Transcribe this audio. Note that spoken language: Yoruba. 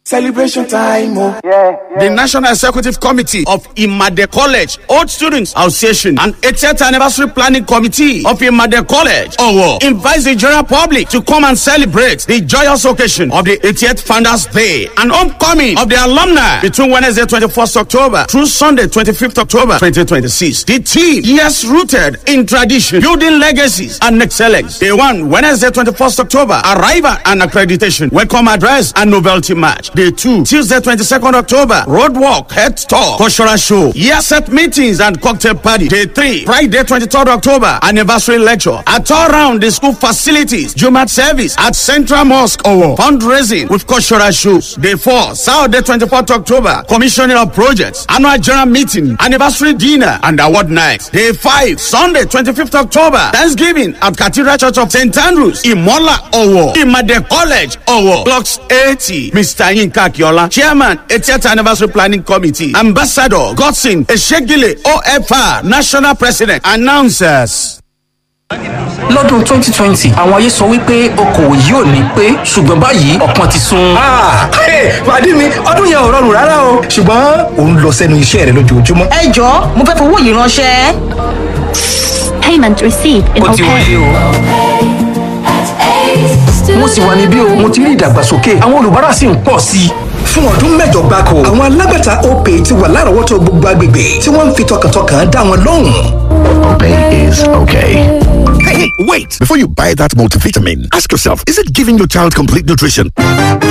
Celebration time, oh. The National Executive Committee of Imade College, Old Students Association, and 80th Anniversary Planning Committee of Imade College, Owo, invites the general public to come and celebrate the joyous occasion of the 80th Founders Day and homecoming of the alumni between Wednesday 21st October through Sunday 25th October 2026. The team, yes, rooted in tradition, building legacies and excellence. Day one, Wednesday 21st October, arrival and accreditation, welcome address and novelty match. Day two, Tuesday 22nd October, road walk, head talk, cultural show, year set meetings and cocktail party. Day three, Friday 23rd October, anniversary lecture. At all round the school facilities, Jumat service at Central Mosque or fundraising with cultural shows. Day four, Saturday 24th October, commissioning of projects, annual general meeting, anniversary dinner and award night. Day five, Sunday 25th October, Thanksgiving at Cathedral Church of St. Andrews, Imola Owo, Imade College Owo, blocks 80. Mr. Yinka Akiola, Chairman, 80th Anniversary Planning Committee, Ambassador Godson Eshegile OFR, National President, announcers. lọ́dún 2020 àwọn ayé sọ wípé okòwò yìí ò ní pé ṣùgbọ́n báyìí ọ̀pọ̀ ti sun. pàdé mi ọdún yẹn ò rọrùn rárá o ṣùgbọ́n òun lọ sẹ́nu iṣẹ́ rẹ lójoojúmọ́. ẹ jọ̀ọ́ mo fẹ́ fowó yìí ránṣẹ́. Payment received in ó ti wọlé OPay. o. mo sì wà níbí o mo ti rí ìdàgbàsókè àwọn olùbárà sì ń pọ̀ sí i. fún ọdún mẹ́jọ gbáko àwọn alágbàtà opay ti wà lárọ̀ọ́wọ́tó gbogbo agbègbè tí wọ́n ń fi tọkàntọkàn dá wọn lóhùn. Opay is okay. Hey, wait! Before you buy that multivitamin, ask yourself, is it giving your child complete nutrition?